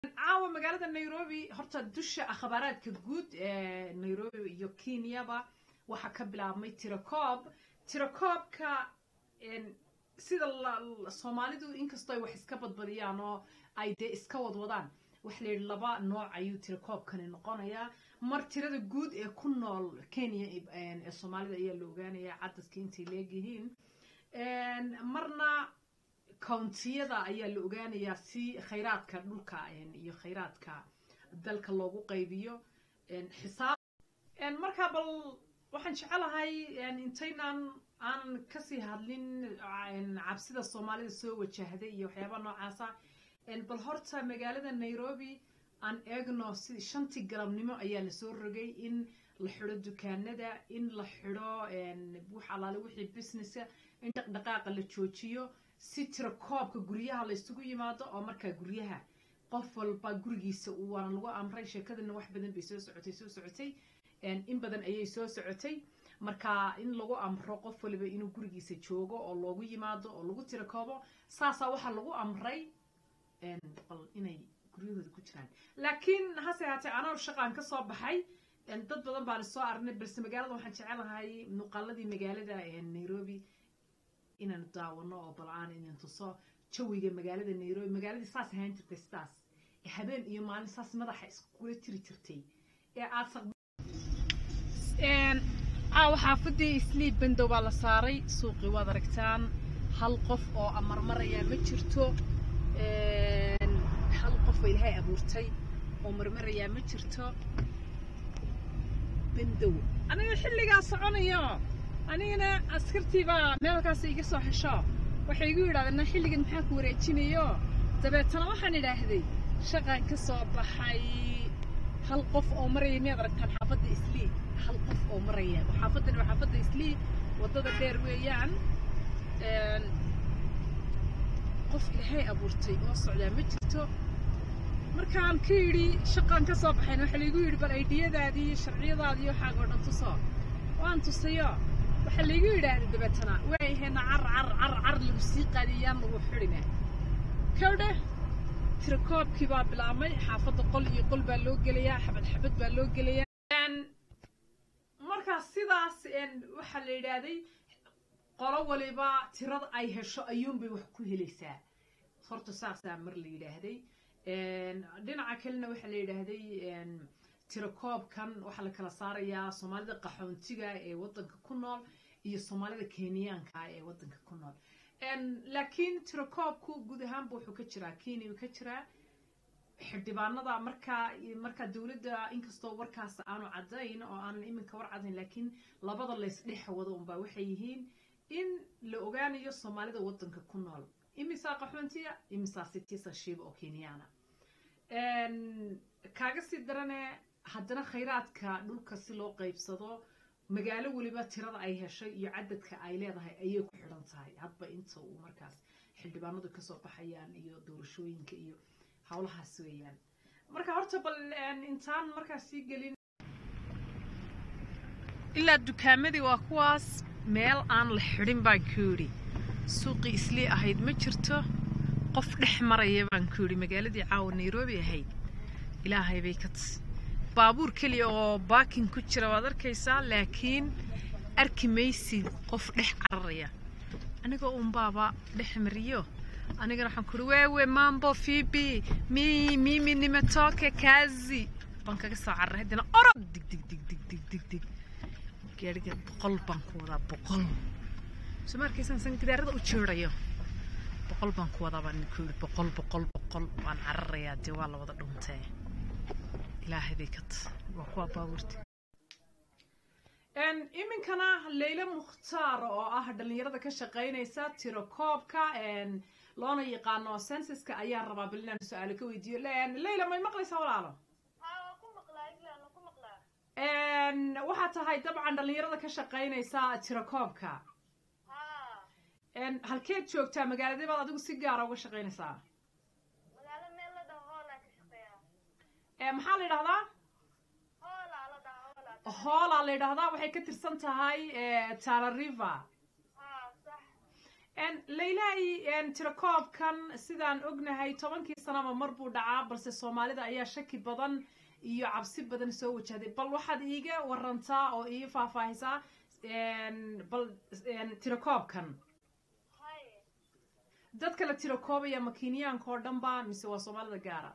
caawa magaalada nairobi horta dusha akhbaaraadka guud ee nairobi iyo kenyaba waxaa ka bilaabmay tirakoob tirakoobka sida soomaalidu inkastoo ay wax iska badbadiyaan oo ay dee iska wadwadaan waxa la yidhi laba nooc ayuu tirakoobkani noqonayaa mar tirada guud ee ku nool kenya ee soomaalida ayaa la ogaanayaa cadaska intay leegyihiin marna countiyada ayaa la ogaanayaa si khayraadka dhulka iyo khayraadka dalka loogu qaybiyo xisaab markaa bal waxaan jecelahay intaynan aanan kasii hadlin cabsida soomaalida soo wajahday iyo waxyaabaa noocaasa bal horta magaalada nairobi aan eegno si shantii galabnimo ayaa lasoo rogay in la xido dukaanada in la xido wax alaale wixii businesska in dhaqdhaqaaqa la joojiyo si tirakoobka guryaha la isugu yimaado oo markaa guryaha qof walba gurigiisa waana lagu amray sheekadana wax badan bay soo socotay soo socotay in badan ayay soo socotay marka in lagu amro qof waliba inuu gurigiisa joogo oo loogu yimaado oo lagu tirakoobo saasaa waxaa lagu amray inay guryahooda ku jiraan laakiin hase haatee anoo shaqaan ka soo baxay dad badan baan soo aragnay balse magaalada waxaan jecelahay muuqaaladii magaalada nairobi inaan daawano oo bal aan idin tuso jawiga magaalada nairobi magaaladii saas ahaan jirtay sidaas habeen iyo maalin saas madaxa iskula tiri jirtay ee aad caawa xaafadii isliib bandow baa la saaray suuqii waad aragtaan hal qof oo amarmarayaa ma jirto hal qof oo ilaahay abuurtay oo marmarayaa ma jirto bandow aniga xilligaa soconayo anigana askartiibaa meelkaas iga soo xesho waxay igu yidhahdeen xilligan maxaa ku wareejinayo dabeetana waxaan idhaahday shaqaan ka soo baxay hal qof oo maraya miyaad aragtaan xaafadda islii hal qof oo maraya xaafaddani waa xaafadda islii waddada dheer weeyaan qof ilaahay abuurtay oo socdaa ma jirto markaan ka yidhi shaqaan ka soo baxayn waxaa laigu yidhi bal aydhiyadaadii iyo sharciyadaadii waxaaga oo dhan tuso waan tusayo waxaa laigu yidhaahday dabeetana waayahayna car car car car lagu sii qaadiyaan lagu xidhina kawdhe tirakoobkii baa bilaabmay xaafadda qol iyo qol baa loo gelayaa xabad xabad baa loo gelayaa markaa sidaas waxaa la yidhaahday qolo waliba tirada ay hesho ayuunbay wax ku helaysaa horta saasaa mar la yidhaahday dhinaca kalena waxaa la yidhaahday tirakoobkan waxaa la kala saarayaa soomaalida qaxoontiga ee waddanka ku nool iyo soomaalida kenyaanka ee waddanka ku nool laakiin tirakoobku guud ahaanba wuxuu ka jiraa kenya ka jiraa xildhibaanada markaa markaa dowladda inkastoo warkaas aanu caddayn oo aanan iminka war caddayn laakiin labada laysdhex wado unbaa waxay yihiin in la ogaanayo soomaalida waddanka ku nool imisaa qaxoontiya imisaa citizenship oo kenyaana kaaga sii darane haddana khayraadka dhulka si loo qaybsado magaalo weliba tirada ay heshay iyo cadadka ay leedahay ayay ku xidhan tahay hadba inta uu markaas xildhibaanadu kasoo baxayaan iyo doorashooyinka iyo howlahaas weeyaan marka horta bal intaan markaas sii gelin ilaa dukaamadii waa kuwaas meel aan la xidhin baan ku yidhi suuqii islii ahayd ma jirto qof dhex maraya baan ku yidhi magaaladii caawa nairobi ahayd ilaahay bay ka tis baabuur keliya oo baakin ku jira waad arkaysaa laakiin arki maysid qof dhex cararaya anigoo unbaaba dhex mariyo anigana waxaan ku uhi wewe mambo fibi mi mimi nimetoke kazi baan kaga soo cararay haddana orod dig dig dig dig dig dig dig gaariga boqol baan ku wadaa boqol soo ma arkaysaan san gidaarada u jeedayo boqol baan ku wadaa baan ku yidhi boqol boqol boqol waan cararayaa dee waa la wada dhuntee ilaahay bay ka waa kuwa baabuurta iminkana leyle mukhtaar oo ah dhallinyarada ka shaqaynaysa tirakoobka loona yaqaano sensiska ayaa rabaa bal inaan su-aalo ka weydiiyo leyla may maqlaysaa walaalo waxaa tahay dabcan dhallinyarada ka shaqaynaysa tirakoobka halkeed joogtaa magaaladee baad adigu si gaara uga shaqaynaysaa maxaa la yidhahdaa hoolaa la yidhahdaa waxay ka tirsan tahay tala river laylaai tirakoobkan sidaan ognahay tobankii sanaba mar buu dhacaa balse soomaalida ayaa shaki badan iyo cabsi badan soo wajahday bal waxaad iiga warantaa oo ii faahfaahisaa bal tirakoobkan dadka la tirakoobaya ma kenyaanka oo dhan ba mise waa soomaalida gaara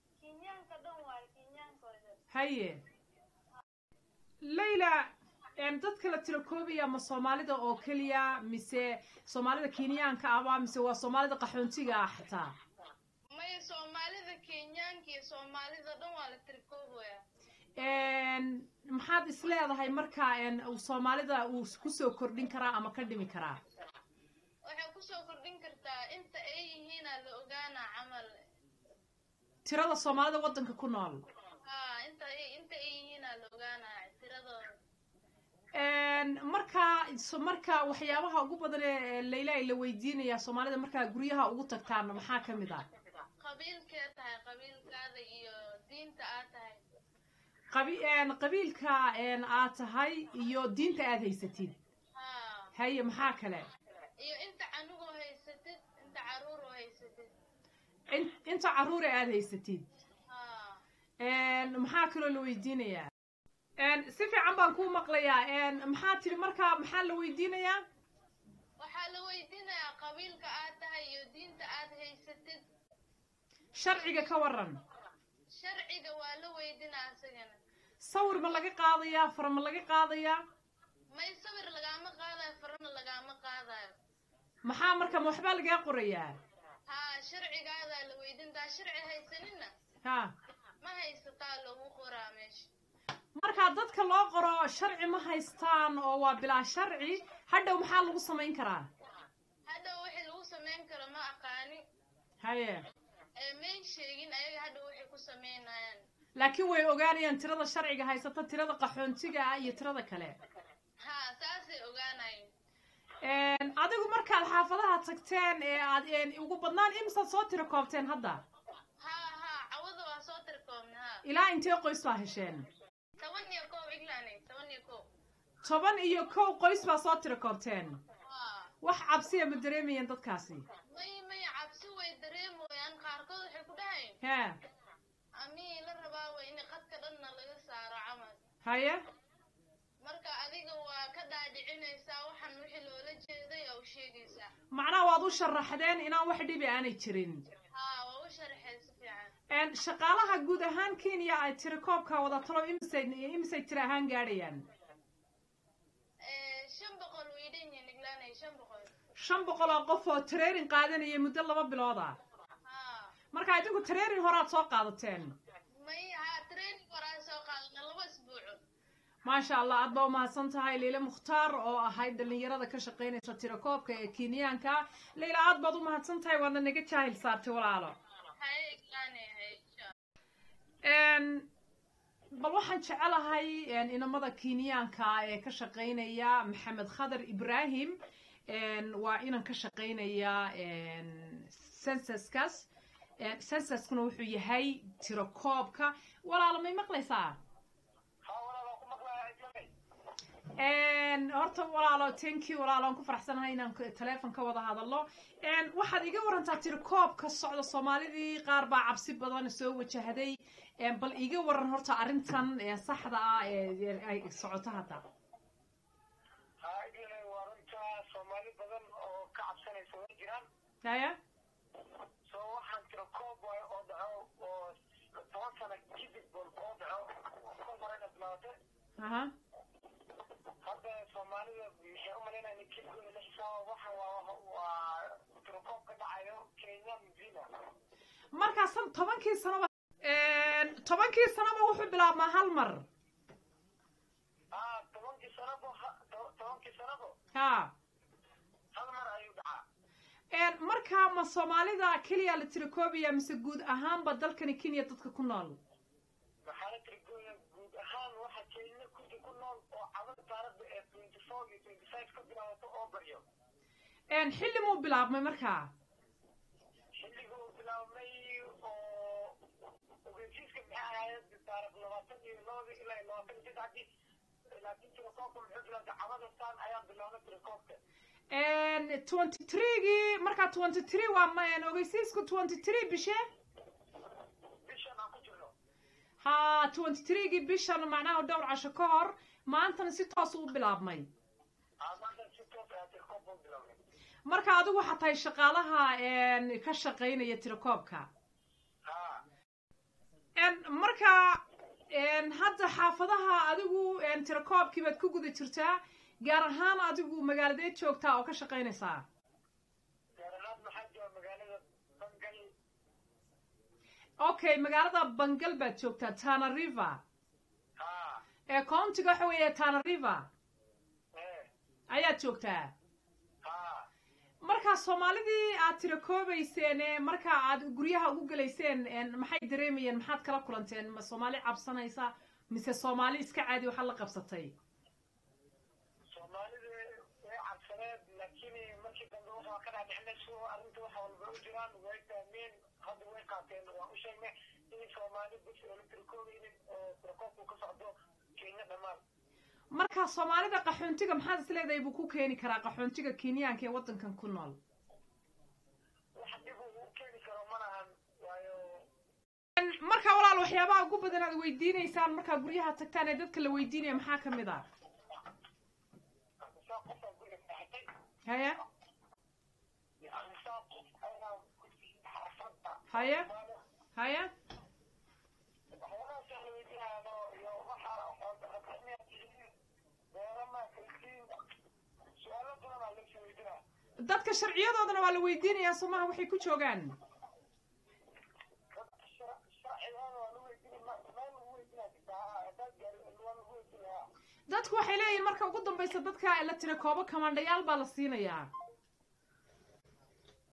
haye layla dadka la tirakoobaya ma soomaalida oo keliya mise soomaalida kenyaanka aba mise waa soomaalida qaxoontiga ah xataa maya soomaalida kenyaanka iyo soomaalida dhan waa la tirikoobaya maxaad is leedahay marka soomaalida uu kusoo kordhin karaa ama ka dhimi karaa waxay kusoo kordhin kartaa inta ay yihiinaa la ogaanaa camal tirada soomaalida waddanka ku nool ha inta inta ay yihiinaa la ogaanaa tiradooda marka marka waxyaabaha ugu badan ee layla ay la weydiinaya soomaalida markaa guryaha ugu tagtaan maxaa ka mid ah qabiilkee tahay qabiilkaada iyo diinta aad tahay qabi qabiilka aad tahay iyo diinta aad haysatid ha haye maxaa kale iyo inta canugoo haysatid inta caruuroo haysatid inta carruure aad haysatid ha maxaa kaloo la weydiinayaa si fiican baan kuu maqlayaa maxaa tidhi markaa maxaa la weydiinayaa waxaa la weydiinayaa qabiilka aad tahay iyo diinta aad haysatid sharciga ka waran sharciga waa la weydinaa isagana sawir ma laga qaadayaa far ma laga qaadayaa may sawir lagaama qaadayo farana lagaama qaadayo maxaa marka ma waxbaa lagaa qorayaa ha sharcigaadaa la weydintaa sharci haysanina ha ma haysataa lagu qoraa meesha markaa dadka loo qoro sharci ma haystaan oo waa bilaa sharci hadhow maxaa lagu samayn karaa hadhow wixii lagu samayn karo ma aqaani haye ee mayn sheegin ayaga hadhow waxay ku samaynayaan laakiin way ogaanayaan tirada sharciga haysata tirada qaxoontiga ah iyo tirada kale ha saasay ogaanayeen adigu markaad xaafadaha tagteen ee aad ugu badnaan imsaad soo tira koobteen hadda ha ha cawada waa soo tirkoobna ha ilaa intee qoys baa hesheen toban iyo kow iglaanay toban iyo kow toban iyo kow qoys baa soo tira koobteen ha wax cabsiya ma dareemayeen dadkaasi may may cabsi way dareemoyaan qaarkood waxay ku dhahayn hee amii la rabaa way in qadka dhanna laga saaro camal haye marka adiga waa ka dhaadhicinaysaa waxaan wixii loola jeeday oo u sheegaysaa macnaha waad u sharaxdeen inaan wax dhibi aanay jirin ha waa u sharaxay si fiican shaqaalaha guud ahaan kenya ay tira koobka wada talo imisay imisay tira ahaan gaadhayaan shan boqol way dhan yihiin iglaanay shan boqol shan boqol oo qof oo training qaadanaya muddo laba bilood ah ha marka idinku training horaad soo qaadateen may ha training horaa soo qaadana laba isbuuco maasha allah aad baa umahadsan tahay leyle mukhtaar oo ahayd dhallinyarada ka shaqaynaysa tirakoobka ee kenyaanka leyla aad baad umahadsan tahay waadna naga jaahil saartay walaalo haye iglaanay haye insha bal waxaan jecelahay inamada kenyaanka ee ka shaqaynaya maxamed khadar ibrahim waa inan ka shaqaynaya censuskaas censuskuna wuxuu yahay tirakoobka walaalo may maqlaysaa horta walaalo thank you walaalo aan ku faraxsanahay inaan teleefon ka wada hadalno waxaad iga warantaa tirikoob ka socda soomaalidii qaar baa cabsi badan soo wajahday bal iga waran horta arrintan saxda ah ee ay socoto hadda waa runta soomaali badan oo ka cabsanaysa way jiraan haya soo waxaan tira koob waayo oo dhaco oo toban sano kadib oo dhaco kol hore inaad bilaabatay aha hadda soomaalida waxay u malaynaya in kilkooda la xisaabo waxa waa waa tira koob ka dhacayo kenya mzima markaa san tobankii sanoba tobankii sanoba wuxuu bilaabmaa hal mar ah tobankii sanabo tobankii sanabo ha hal mar ayuu dhacaa markaa ma soomaalida keliya la tirikoobaya mise guud ahaanba dalkani kenya dadka ku nool maxaa la tirigooya guud ahaan waxa kenya kuti ku nool oo cadan taarada ee twenty four iyo twenty five ka bilaabato oo baryo xilli muu bilaabmay markaa xilliga uu bilaabmay oo ogeysiiska maxay ahayd taarikh labaatan iyo labadii ilaa iyo labaatan iyo saddexdii laakiin tirakoobka muxuu bilaabtay cabada saan ayaa bilaabnay tirakoobka twenty threegii markaa twenty three waa ma- ogeysiisku twenty three bishe bishan aan ku jirno ha twenty threegii bishan macnaha dhowr casho ka hor maantana si toos u bilaabmay aa maanta si toos ayaa tirkoob u bilownay marka adigu waxaa tahay shaqaalaha een, ka shaqaynaya tirakoobka haa Een, marka een, hadda xaafadaha adigu een, tirakoobkii baad ku guda jirtaa gaar ahaan adigu magaaladeed joogtaa oo ka shaqaynaysaa gaar ahaan maxaa jooga magaalada bangal okay magaalada bangal baad joogtaa tana river haa ee countiga waxa weeye tana river ee ayaad joogtaa haa markaa soomaalidii aad tirakoobayseen ee markaa aad guryaha ugu gelayseen een, maxay dareemayeen maxaad kala kulanteen ma soomaali cabsanaysa mise soomaali iska caadi waxa la qabsatay soomaalida way cabsaneed laakiin markii dambe waxaa ka dhaadhicnay si arrinta wax walba u jiraan way fahmeen hadda way qaateen waan u sheegnay in soomaali bis oo la tirkoobeynin oo tirakoobku ka socdo kenya dhammaan markaa soomaalida qaxoontiga maxaad is leedahay buu ku keeni karaa qaxoontiga kenyaanka ee waddankan ku nool wax dib uu u keeni karo ma lahan waayo Een, markaa walaal waxyaabaha ugu badan aad weydiinaysaan markaa guryaha tagtaan ee dadka la weydiinaya maxaa ka mid ah saa qofaa guriga saaxatay haye saa qof ayaa xaafadda haye haye waxyaalahaas la weydiinayo iyo waxa xoolaqaxmiyaa tihiin beerama kalkiin su-aalo badan aa laga weydiinaya dadka sharciyadoodana waa la weydiinayaa somaha waxay ku joogaan sharcigaana waa lagu weydiinaya meel lagu weydiinaya jirtaa hadaad gaari waa lagu weydiinaya dadku waxay leeyihiin marka ugu dambaysa dadka la tira koobo kamandhayaal baa la siinayaa